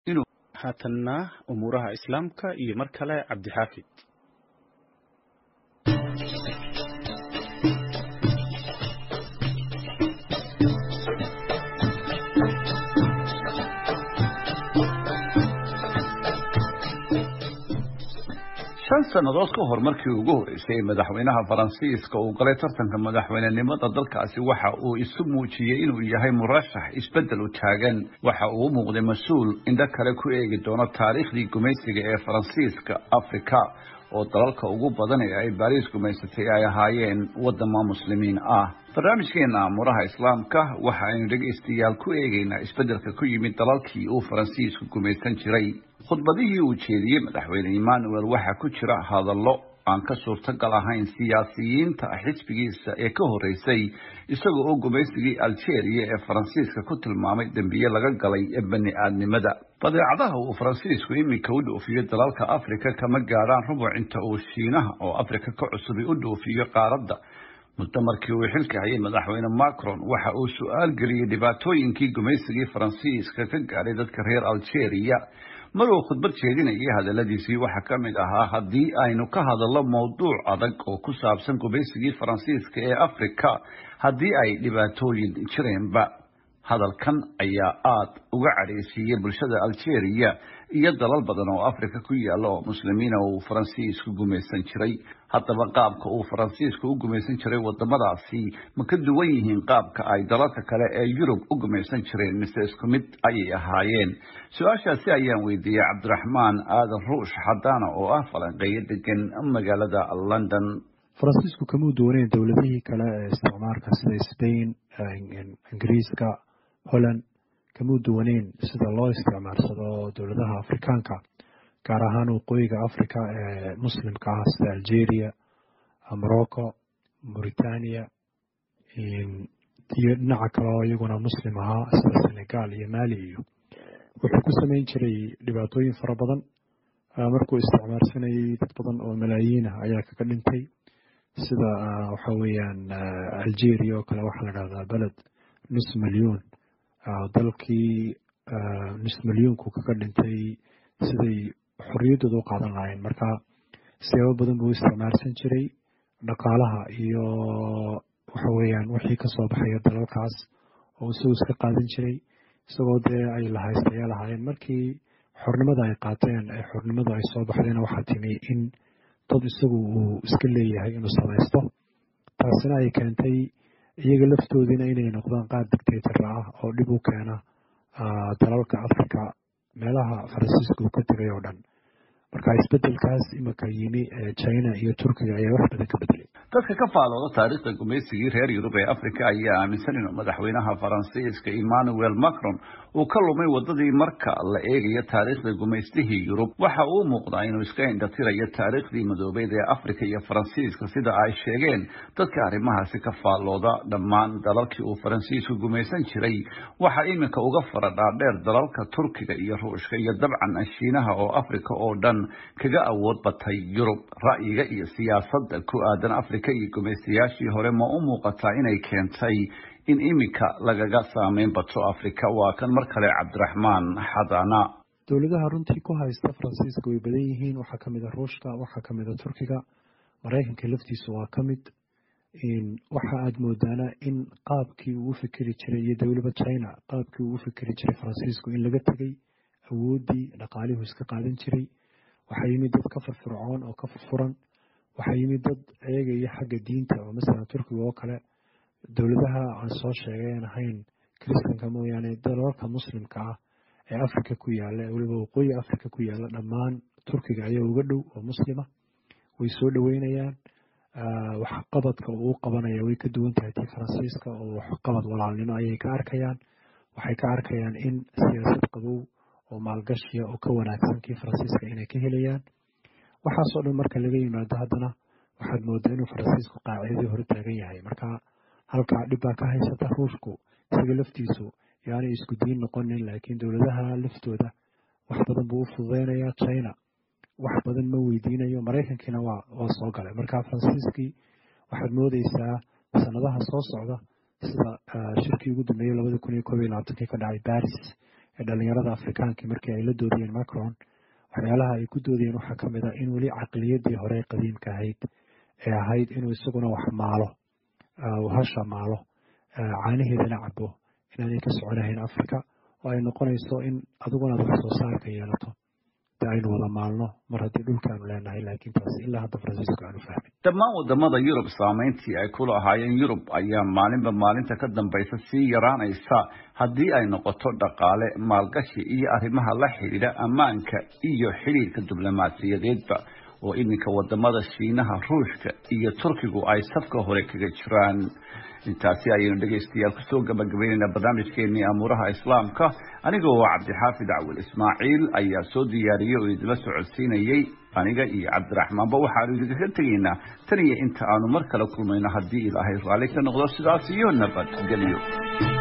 inuu haatanna umuuraha islaamka iyo mar kale cabdixaafid shan sannadood ka hor markii ugu horeysay madaxweynaha faransiiska uu galay tartanka madaxweynenimada dalkaasi waxa uu isu muujiyey inuu yahay murashax isbeddel u taagan waxa uu u muuqday mas-uul indho kale ku eegi doono taariikhdii gumaysiga ee faransiiska afrika oo dalalka ugu badan ee ay baariis gumaysatay ay ahaayeen wadamo muslimiin ah barnaamijkeena amuraha islaamka waxa aynu dhegaystayaal ku eegaynaa isbeddelka ku yimid dalalkii uu faransiisku gumaysan jiray khudbadihii uu jeediyey madaxweyne emmanuel waxaa ku jira hadallo aan ka suurtagal ahayn siyaasiyiinta xisbigiisa ee ka horeysay isagoo oo gumaysigii algeria ee faransiiska ku tilmaamay dembiye laga galay bani aadnimada badeecadaha uu faransiisku iminka u dhoofiyo dalalka afrika kama gaadhaan rubuc inta uu shiinaha oo afrika ka cusubi u dhoofiyo qaaradda muddo markii uu xilka hayay madaxweyne macron waxa uu su-aal geliyey dhibaatooyinkii gumaysigii faransiiska ka gaadhay dadka reer algeria mar uu khudbad jeedinayay hadaladiisii waxaa ka mid ahaa haddii aynu ka hadallo mowduuc adag oo ku saabsan gumaysigii faransiiska ee afrika haddii ay dhibaatooyin jireenba hadalkan ayaa aada uga cadhaysiiyey bulshada algeria iyo dalal badan oo afrika ku yaalla oo muslimiina uu faransiisku gumaysan jiray haddaba qaabka uu faransiisku u gumaysan jiray wadamadaasi ma ka duwan yihiin qaabka ay dalalka kale ee yurub u gumaysan jireen mise isku mid ayay ahaayeen su-aashaasi ayaan weydiiyey cabdiraxmaan aadan ruush xadaana oo ah falanqeeyo degan magaalada london faransiisku kamuu duwaneyn dowladihii kale ee isticmaalka sida spain ingiriiska holland kamuu duwaneyn sida loo isticmaalsado dowladaha afrikaanka gaar ahaan waqooyiga africa ee muslimka ah sida algeria morocco mauritania iyo dhinaca kale oo iyaguna muslim ahaa sida senegal iyo mali iyo wuxuu ku sameyn jiray dhibaatooyin fara badan markuu isticmaalsanayay dad badan oo malaayiin ah ayaa kaga dhintay sida waxa weeyaan algeria oo kale waxaa la dhahdaa beled nus milyuun dalkii nus milyuunku kaga dhintay siday xorriyaddooda u qaadan lahayn marka siyaabo badan buu isticmaalsan jiray dhaqaalaha iyo waxa weeyaan wixii kasoo baxaya dalalkaas oo isagu iska qaadan jiray isagoo dee ay lahaystayaa lahaayeen markii xornimada ay qaateen ee xornimadu ay soo baxdayna waxaa timi in dad isagu uu iska leeyahay inuu samaysto taasina ay keentay iyaga laftoodiina inay noqdaan qaar dictator ah oo dhib u keena dalalka africa meelaha faransiiska uu ka tegay oo dhan marka isbedelkaas imika yimi china iyo turkiga ayaa wax badan ka bedelay dadka ka faalooda taariikhda gumaysigii reer yurub ee afrika ayaa aaminsan inuu madaxweynaha faransiiska emmanuel macron uu ka lumay wadadii marka la eegayo taariikhda gumaystihii yurub waxa uu muuqdaa inuu iska indhatirayo taariikhdii madoobeyd ee afrika iyo faransiiska sida ay sheegeen dadka arrimahaasi ka faalooda dhammaan dalalkii uu faransiisku gumaysan jiray waxaa iminka uga fara dhaadheer dalalka turkiga iyo ruushka iyo dabcan shiinaha oo afrika oo dhan kaga awood batay yurub ra'yiga iyo siyaasadda ku aadan afrika iyo gumaystayaashii hore ma u muuqataa inay keentay in iminka lagaga saameyn bato afrika waa kan mar kale cabdiraxmaan xadana dowladaha runtii ku haysta faransiiska way badan yihiin waxaa kamid a ruushka waxaa kamid a turkiga maraykanka laftiisu waa ka mid waxa aada moodaana in qaabkii uu u fikeri jiray iyo dowlaba china qaabkii uu u fikeri jiray faransiisku in laga tegay awooddii dhaqaalihuu iska qaadan jiray waxaa yimid dad ka firfircoon oo ka furfuran waxaa yimid dad eegaya xagga diinta oo masalan turkiga oo kale dowladaha aan soo sheegay aan ahayn kristanka mooyaane dalalka muslimka ah ee africa ku yaala weliba waqooyi africa ku yaala dhammaan turkiga ayaa uga dhow oo muslima way soo dhoweynayaan waxqabadka uu qabanaya way ka duwan tahay tii faransiiska oo waxqabad walaalnimo ayay ka arkayaan waxay ka arkayaan in siyaasad qabow oo maalgashiya oo ka wanaagsan kii faransiiska inay ka helayaan waxaasoo dhan marka laga yimaado haddana waxaad moodaa inuu faransiisku qaacidadii hore taagan yahay marka halkaa dhib baa ka haysata ruushku isaga laftiisu yaanay isku diin noqonin laakiin dowladaha laftooda wax badan buu u fududeynayaa china wax badan ma weydiinayo maraykankiina waa waa soo galay marka faransiiskii waxaad moodeysaa sanadaha soo socda sida shirkii ugu dambeeyey labada kun iyo koob iyo labaatankii ka dhacay baris ee dhalinyarada afrikaanka markii ay la doodayeen macron waxyaalaha ay ku doodayeen waxaa ka mid ah in weli caqliyadii hore qadiimka ahayd ee ahayd inuu isaguna wax maalo hasha maalo caanaheedana cabo inaanay ka soconahayn africa oo ay noqonayso in adiguna ad wax soo saarka yeelato de aynu wada maalno mar haddii dhulkaanu leenahay laakiin taas ilaa hadda faransiisku aanu fahmin dhammaan wadamada yurub saameyntii ay ku lahaayeen yurub ayaa maalinba maalinta ka dambaysa sii yaraanaysa haddii ay noqoto dhaqaale maalgashi iyo arrimaha la xidhiidha ammaanka iyo xidhiidhka diblomaasiyadeedba oo iminka wadamada shiinaha ruushka iyo turkigu ay safka hore kaga jiraan intaasi ayaynu dhegaystayaal kusoo gabagabaynaynaa barnaamijkeenii amuuraha islaamka anigoo cabdixaafid cawil ismaaciil ayaa soo diyaariyey oo idinla socodsiinayey aniga iyo cabdiraxmaanba waxaanu idinkaga tegaynaa tan iyo inta aanu mar kale kulmayno haddii ilaahay raalli ka noqdo sidaas iyo nabadgelyo